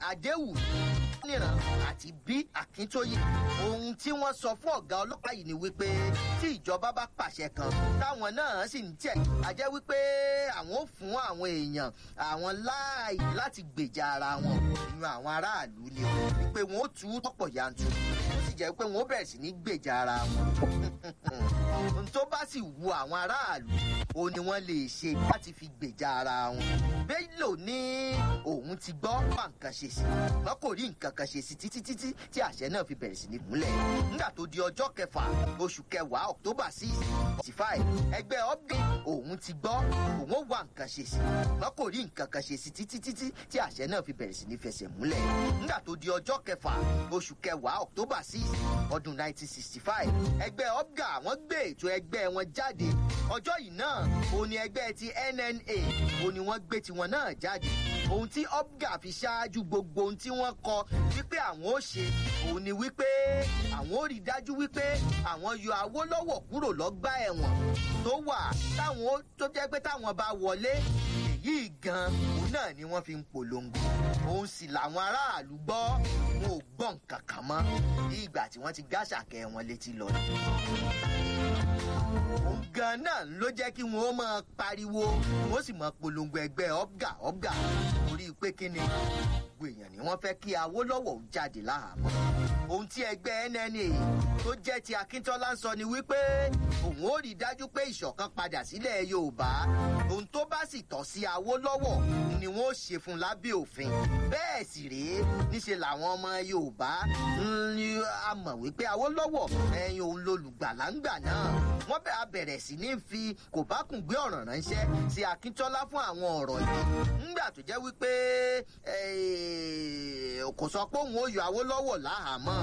adéwù níran àti bí akíntóyè ohun tí wọ́n sọ fún ọ̀gá ọlọ́pàá yìí ni wípé tí ìjọba bá pàṣẹ kan táwọn náà sì ń tẹ̀ á jẹ́ wípé àwọn ò fún àwọn èèyàn àwọn láàyè láti gbèjà ara wọn ìyún àwọn aráàlú ni o wípé wọn ó tú tọ́pọ̀ yanturu ó sì jẹ́ pé wọn ó bẹ̀rẹ̀ sí ní gbèjà ara wọn ohun tó bá sì wu àwọn aráàlú o ni wọ́n lè ṣe láti fi gbèjà ara wọn bello ní òun ti gbọ́ bá nǹkan ṣe sí wọn kò rí nǹkan kan ṣe sí títí títí tí àṣẹ náà fi bẹ̀rẹ̀ sí ní gúnlẹ̀ nígbà tó di ọjọ́ kẹfà oṣù kẹwàá october six forty five ẹgbẹ́ upgrade òun ti gbọ́ òun ó wá nǹkan ṣe sí wọn kò rí nǹkan kan ṣe sí títí títí tí àṣẹ náà fi bẹ̀rẹ̀ sí ní fẹsẹ̀ múlẹ̀ nígbà tó di ọjọ́ kẹfà oṣù kẹwàá october six ọdún nineteen sixty five ẹgbẹ́ upga wọ́n gbé ètò ẹgbẹ́ wọn jáde ọjọ́ yìí náà òun ni ẹgbẹ́ ti nna òun ni wọ́n gbé tiwọn náà jáde ohun tí upga fi ṣáájú gbogbo ohun tí wọ́n kọ wípé àwọn ó ṣe òun ni wípé àwọn ó rí dájú wípé àwọn yọ awólọ́wọ̀ kúrò lọ́gbà ẹ̀wọ̀n tó wà táwọn ó tó jẹ́ pé táwọn bá wọlé èyí gan òun náà ni wọ́n fi ń polongo òun sì làwọn aráàlú gbọ́ wọn ò gbọ́ nǹkan kan mọ́ bí ìgbà tí wọ́n ti gáṣàkẹ́ wọn létí lọ ni òun gan náà ló jẹ́ kí wọ́n ó máa pariwo wọ́n sì máa polongo ẹgbẹ́ ọ̀gá ọ̀gá torí pé kí ni gbogbo èèyàn ni wọ́n fẹ́ kí awólọ́wọ̀ ó jáde láhàámọ́ ohun tí ẹgbẹ́ nna tó jẹ́ ti akíntọ́lá ń sọ ni wípé òun ó rí i dájú pé ìṣọ̀kan padà sílẹ̀ yorùbá ohun tó bá sì tọ́ sí awólọ́wọ̀ ni wọ́n ó ṣe fún lábẹ́ òfin bẹ́ẹ̀ sì rèé níṣe làwọn ọmọ yorùbá ní a mọ̀ wípé awólọ́wọ̀ ẹ̀yin òun lolùgbàlà ń gbà náà wọ́n bẹ̀ á bẹ̀rẹ̀ sí ní fi kò bá kùn gbé ọ̀ràn ránṣẹ́ sí akíntọ́lá fún àwọn ọ̀rọ̀ yìí ńgbà tó jẹ́ wípé kò sọ pé òun ó yọ awólọ́wọ̀ láhàámọ́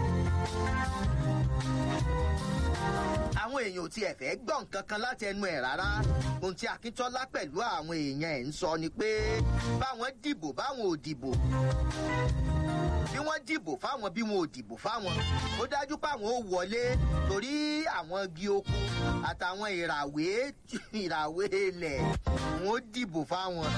àwọn èèyàn ò tiẹ̀ fẹ́ gbọ́ nǹkan kan láti ẹnu ẹ̀ rárá ohun tí akíntọ́lá pẹ̀lú àwọn èèyàn ẹ̀ ń sọ ni pé báwọn dìbò báwọn ò dìbò bí wọ́n dìbò fáwọn bí wọn ò dìbò fáwọn ó dájú páwọn ò wọlé torí àwọn igi oko àtàwọn ìràwé ìràwé ilẹ̀ wọn ó dìbò fáwọn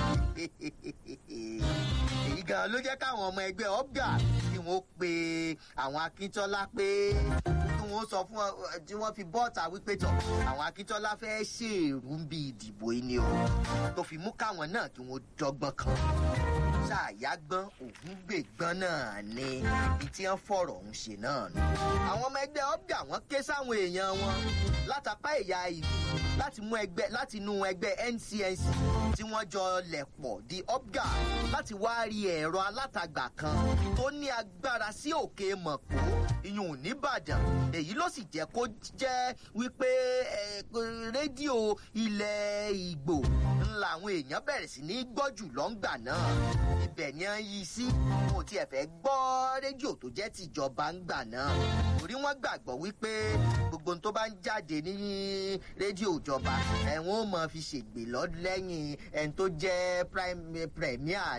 èyí gan ló jẹ́ káwọn ọmọ ẹgbẹ́ ọ̀gá tí wọ́n pe àwọn akíntọ́lá pé wọn sọ fún ọ tí wọn fi bọ́ọ̀tà wípé tọ̀ àwọn akíntọ́lá fẹ́ ṣèrú ń bí ìdìbò yìí ni o tó fi mú káwọn náà kí wọ́n dọ́gbọ́n kan ṣàyàgbọ́n ògúngbègbọ́n náà ni ibi tí wọ́n fọ̀rọ̀ ọ̀hún ṣe náà nù. àwọn ọmọ ẹgbẹ́ ọ̀gá wọn ké sáwọn èèyàn wọn látàpá ẹ̀yà ìlú láti mú ẹgbẹ́ láti inú ẹgbẹ́ ncnc tí wọ́n jọ lẹ̀pọ̀ di ọ̀gá láti wá rí ẹ̀rọ alátagbà kan tó ní agbára sí òkè mọ̀kó ìyún nìbàdàn èyí ló sì jẹ́ kó jẹ́ wípé rédíò ilẹ̀ ìgbò ńlá àwọn èèyàn bẹ̀rẹ̀ sí ní gbọ́ jù lọ́ngbà náà ibẹ̀ ni wọ́n yí sí wọn ò tiẹ̀ fẹ́ gbọ́ rédíò tó jẹ́ tìjọba ńgbà náà torí wọ́n gbàgbọ́ wípé gbogbo tó bá ń jáde ní rédíò ìjọba ẹ̀wọ̀n ó mọ fi ṣègbè lọ́dún lẹ́yìn ẹni tó jẹ́ premier